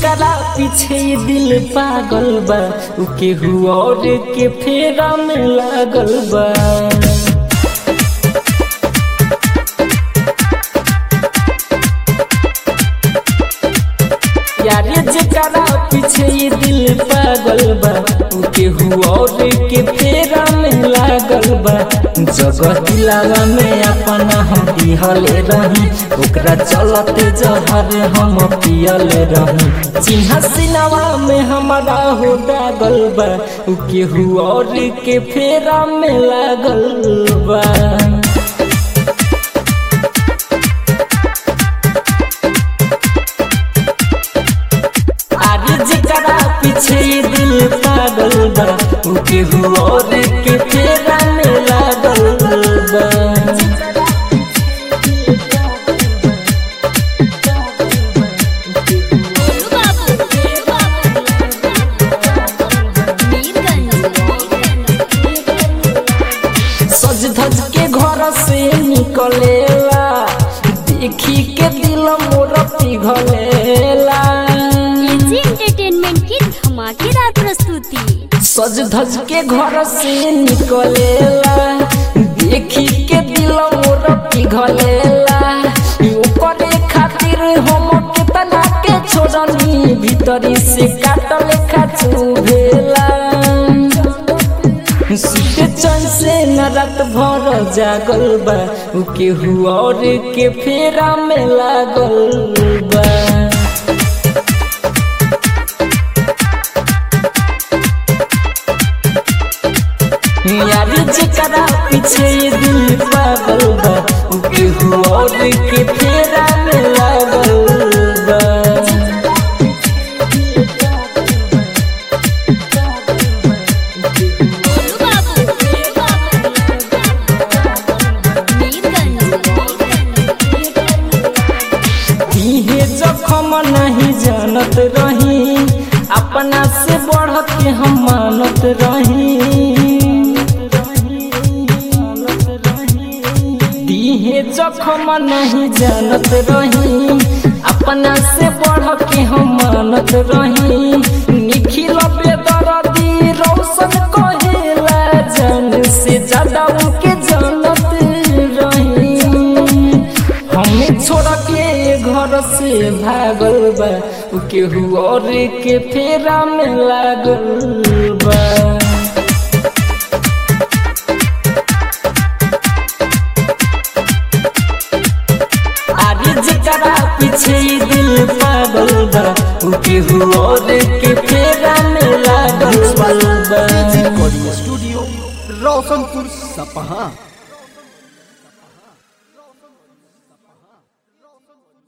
जेकरा पीछे दिल पागल बा उ केहू और के फेरा में लागल बा यारे जेकरा पीछे ये दिल पागल बा उ केहू और के फेरा में लागल बा जगह दिलावा में अपना हम दिहले रही ओकरा चलते जहर हम पियले रही चिन्हा सिनावा में हमारा हो दागल बा उ केहू और के फेरा में लागल बा आगे जेकरा पीछे ये दिल पागल बा उ केहू और के फेरा में लागल बा गोलू बाबू मीरगंज सज धज के घर से निकलेला देखी के दिल मोर पिघलेला एजी एंटरटेनमेंट की धमाकेदार प्रस्तुति सज धज के घर से निकलेला देखी के दिल मोर पिघलेला ओकरे खातिर हम केतना के छोड़नी भीतरी से काटल खाचू भेला सुते चैन से न रात भर जागल बा उ केहू और के फेरा में लागल बा यारी जेकरा पीछे ये दिल पागल बा उ केहू और के फेरा में लागल बा गोलू बाबू मीरगंज इहे जखम नहीं जानत रही अपना से बढ़ के हम मानत रही दीहे जखम नहीं जानत रही अपना से बढ़ के हम मानत रही निखिल बेदरदी रौशन कहेला जान से ज्यादा उनके जानत रही हमें छोड़ के घर से भागल बा उ केहू और के फेरा में लागल बा आगे जेकरा पीछे ये दिल पागल बा उ केहू और के फेरा में लागल बा रिकॉर्डिंग स्टूडियो रोशनपुर सपहा